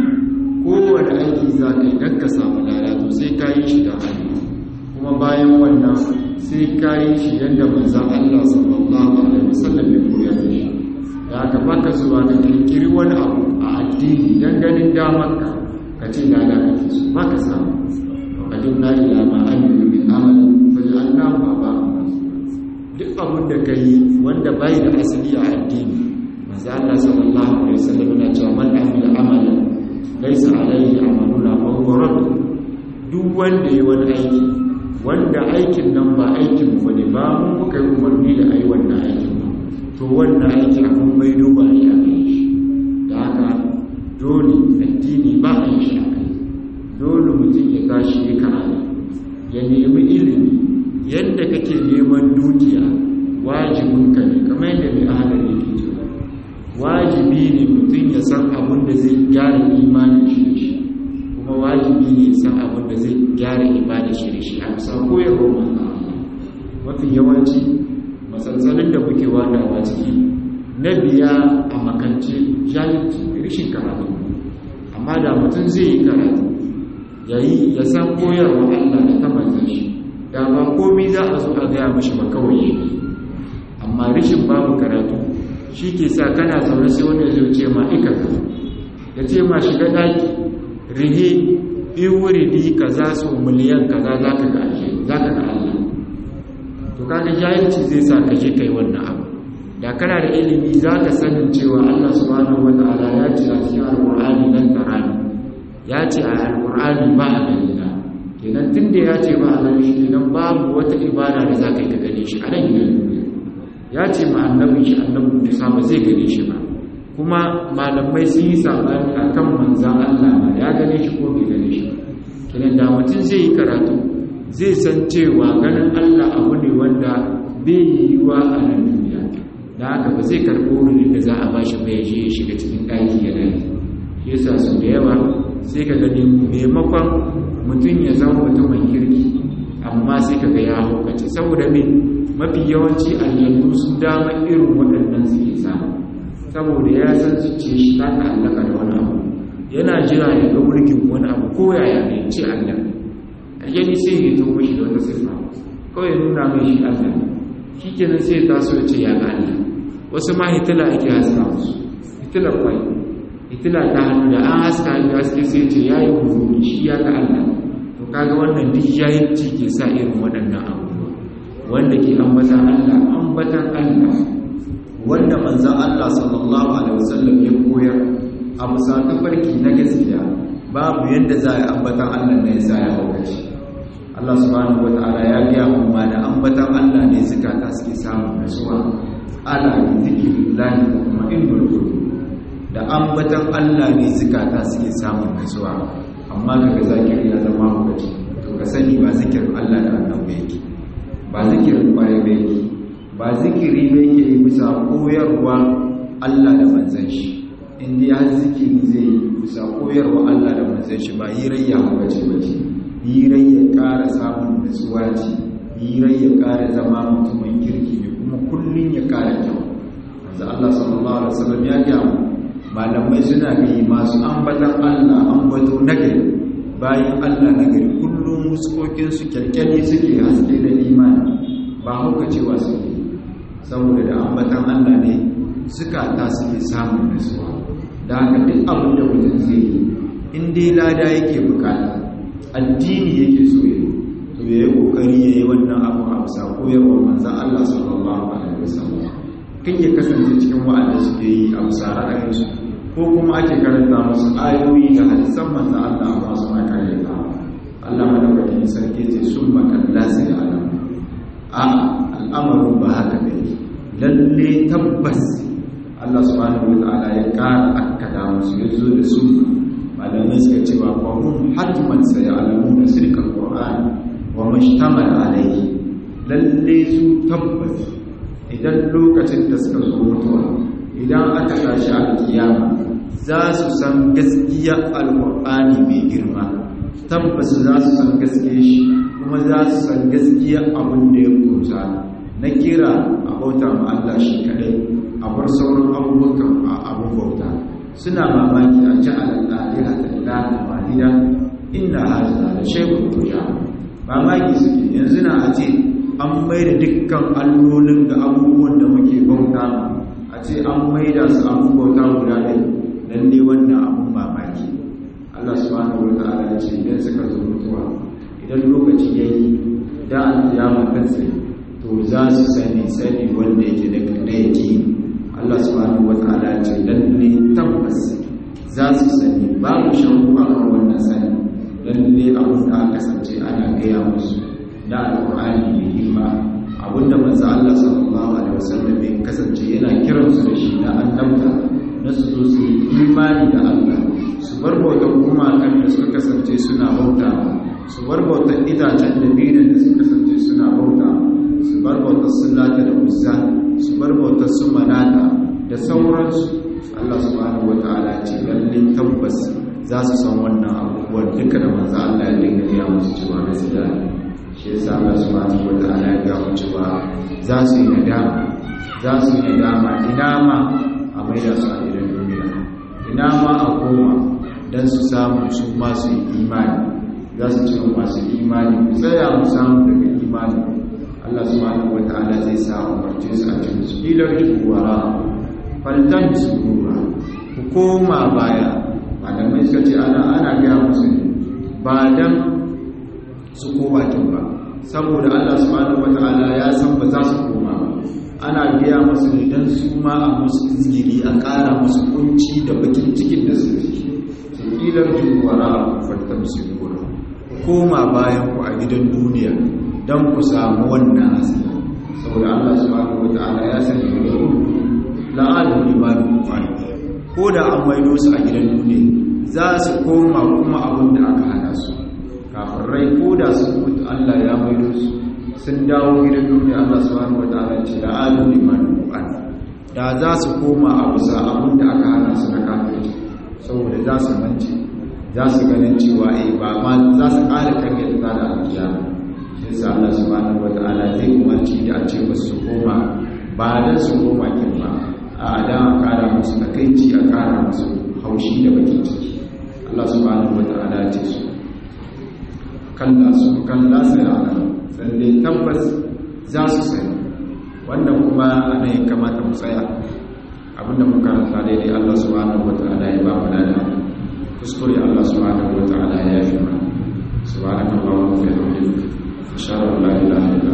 kowane aiki za ka yi don ka samu lalatu sai ka yi shi da hannu kuma bayan wannan sai ka yi shi yadda manzan Allah sallallahu alaihi wasallam ya koya da shi da aka baka zuwa ka kirkiri wani abu a addini don ganin damarka ka ce lada ka fi su baka samu wakadin na ila ma an yi min amalin faji an namu ba duk abin da ka yi wanda bai da asali a addini manzan Allah sallallahu alaihi wasallam yana cewa man amila amalan laisa alaihi amaluna fa huwa radd duk wanda yayi wani aiki wanda aikin nan ba aikin mu ne ba mu muka yi umarni da ayi wannan aikin ba to wannan aiki abun bai duba ne a kai shi da haka dole addini ba a yi shi a kai dole mutum ya tashi ya karatu ya nemi ilimi yadda kake neman dukiya wajibinka ne kamar yadda mai ahalar yake cewa wajibi ne mutum ya san abin da zai gyara imanin shi da shi kuma wajibi ne ya san abin da zai gyara ibada shi da shi a bisa koyarwa manzan Allah mafi yawanci matsaltsalin da muke wadawa ciki na biya a makance jahilci rishin karatu amma da mutum zai yi karatu ya yi ya san koyarwa Allah da ta manzan shi da ba komai za a zo a gaya mashi ba kawai yake amma rishin babu karatu shi ke sa kana zaune sai wani zai ce ma ikaka ya ce ma shiga ɗaki rihe in wuri bi ka za su miliyan kaza za ka ga za ka ga Allah to kaga jahilci zai sa ka je kai wannan abu da kana da ilimi za ka sanin cewa Allah subhanahu wataala ya ce a cikin alqur'ani dan tarani ya ce a alqur'ani ba a gani na kenan tunda ya ce ba a gani kenan babu wata ibada da za ka yi ka gane shi a nan gidan duniya ya ce ma annabin shi annabin Musa ba zai gane shi ba kuma malamai sun yi sabani akan manzan Allah ma ya gane shi ko bai gane shi ba kenan da mutum zai yi karatu zai san cewa ganin Allah abu ne wanda bai yiwuwa a nan duniya da haka ba zai karɓo wurin da za a ba shi mai je ya shiga cikin ɗaki ya gani shi yasa su da yawa sai ka gani maimakon mutum ya zama mutumin kirki amma sai ka ga ya haukace saboda me mafi yawanci aljannu sun dama irin waɗannan suke samu saboda ya san su ce shi ta ta'allaka da wani abu yana jira ya ga mulkin wani abu ko yaya ne ce Allah aljani sai ya to mishi da wata sifa kawai ya nuna mai shi Allah shi kenan sai ta so ce ya ga Allah wasu ma hitila ake haska musu hitila kwai hitila ta hannu da an haska da haske sai ce ya yi hurumi shi ya ga Allah to kaga wannan duk jahilci ke sa irin waɗannan abubuwa wanda ke ambatan Allah ambatan Allah wanda manzon Allah sallallahu alaihi wasallam ya koyar a bisa tafarki na gaskiya babu yadda za a yi ambatan Allah ne ya ya lokaci Allah subhanahu wataala ya gaya mu ma da ambatan Allah ne zukata suke samun nasuwa ala bi zikrillahi wa kuma innul qulub da ambatan Allah ne zukata suke samun nasuwa amma kaga zakiri ya zama lokaci to ka sani ba zikirin Allah da annabi yake ba zikirin kwarai ba yake ba zikiri ba yake bisa koyarwa Allah da manzon shi inda ya zikiri zai yi bisa koyarwa Allah da manzon shi ba hirayya bace bace hirayya ƙara samun nutsuwa ce hirayya ƙara zama mutumin kirki ne kuma kullun ya ƙara kyau manzo Allah sallallahu alaihi wasallam ya ga malamai suna bi masu ambatan Allah ambato nagari bayan Allah nagari kullum muskokin su kyalkyali suke haske da imani ba hauka cewa suke saboda da ambatan Allah ne suka ta suke samun nutsuwa da haka duk abin da mutum zai yi in dai lada yake bukata addini yake so ya to ya yi kokari ya yi wannan abu a bisa koyarwar manzan Allah sallallahu alaihi wasallam kan ya kasance cikin wa'anda suke yi a bisa ra'ayinsu ko kuma ake karanta musu ayoyi da hadisan manzan Allah amma suna karyata Allah madaukakin sarki ce sun makalla sai alam a al'amarin ba haka ne lalle tabbas Allah subhanahu wa ta'ala ya ƙara akkada musu ya zo da sunna malamai suka ce ba kwahun hajjiman sai alamu da sirkar ƙwa'ani wa mashtamar alaihi lalle su tabbas idan lokacin da suka zo mutuwa idan aka tashi a kiyama za su san gaskiya alƙur'ani mai girma tabbas za su san gaskiya shi kuma za su san gaskiya abin da ya kusa na kira a bauta ma Allah shi kadai a bar sauran abubuwan abin bauta suna mamaki a ci al'adira da ilaha walida inna hajjata da shekul tuja mamaki suke yanzu na a ce an mai da dukkan allolin da abubuwan da muke bauta a ce an mai da su abin bauta guda ɗaya lalle wannan abin mamaki Allah subhanahu wa ta'ala ya ce idan suka zo mutuwa idan lokaci ya yi da alkiyama kan sai to za su sani sani wanda yake da na yake Allah subhanahu wa ta'ala ya ce lalle tabbas za su sani babu shakku a kan wannan sani lalle abin da aka kasance ana gaya musu da alƙur'ani mai girma abinda manzo Allah sallallahu alaihi wasallam ya kasance yana kiran su da shi da annabta na su zo su yi imani da Allah su bar bautar gumakan da suka kasance suna bauta su bar bautar itacen da birin da suka kasance suna bauta su bar bautar sullata da uzza su bar bautar su manata da sauransu Allah subhanahu wataala ce lalle tabbas za su san wannan abubuwan duka da manzo Allah ya dinga ya musu cewa gaskiya shi yasa Allah subhanahu wataala ya ga mu cewa za su yi nadama za su yi nadama ina ma a maida su a gidan duniya ina ma a koma dan su samu su ma su yi imani za su ce masu imani ku tsaya mu samu daga imani Allah subhanahu wataala zai sa umarce su a cikin su ilar juwara faltan surura ku koma baya malamai suka ce ana ana gaya musu ne ba dan su koma kin ba saboda Allah subhanahu wataala ya san ba za su koma ba ana gaya musu ne dan su ma a musu izgiri a ƙara musu kunci da bakin cikin da su ciki ilar juwara faltan surura ku koma bayan ku a gidan duniya don ku samu wannan hasila saboda Allah subhanahu wata'ala ya sani da gudu la'adu limanin kwani ko da an maido su a gidan duniya za su koma kuma abin da aka hana su kafin rai ko da su mutu Allah ya maido su sun dawo gidan duniya Allah subhanahu wata'ala ce la'adu limanin kwani da za su koma a bisa abin da aka hana su na kafin saboda za su mance za su ganin cewa eh ba ma za su ƙara karyar da da alkiyama shi yasa Allah subhanahu wata'ala zai umarci da a ce musu su koma ba dan su koma kin ba a dan a ƙara musu takaici a ƙara musu haushi da bakin ciki Allah subhanahu wata'ala ya ce su kalla su kalla sai ana san dai tabbas za su sani wannan kuma ana yin kamata mu tsaya abinda muka karanta daidai Allah subhanahu wata'ala ya ba mu lada kuskure Allah subhanahu wata'ala ya fi mana subhanakallahumma wa bihamdika ashhadu an la ilaha illa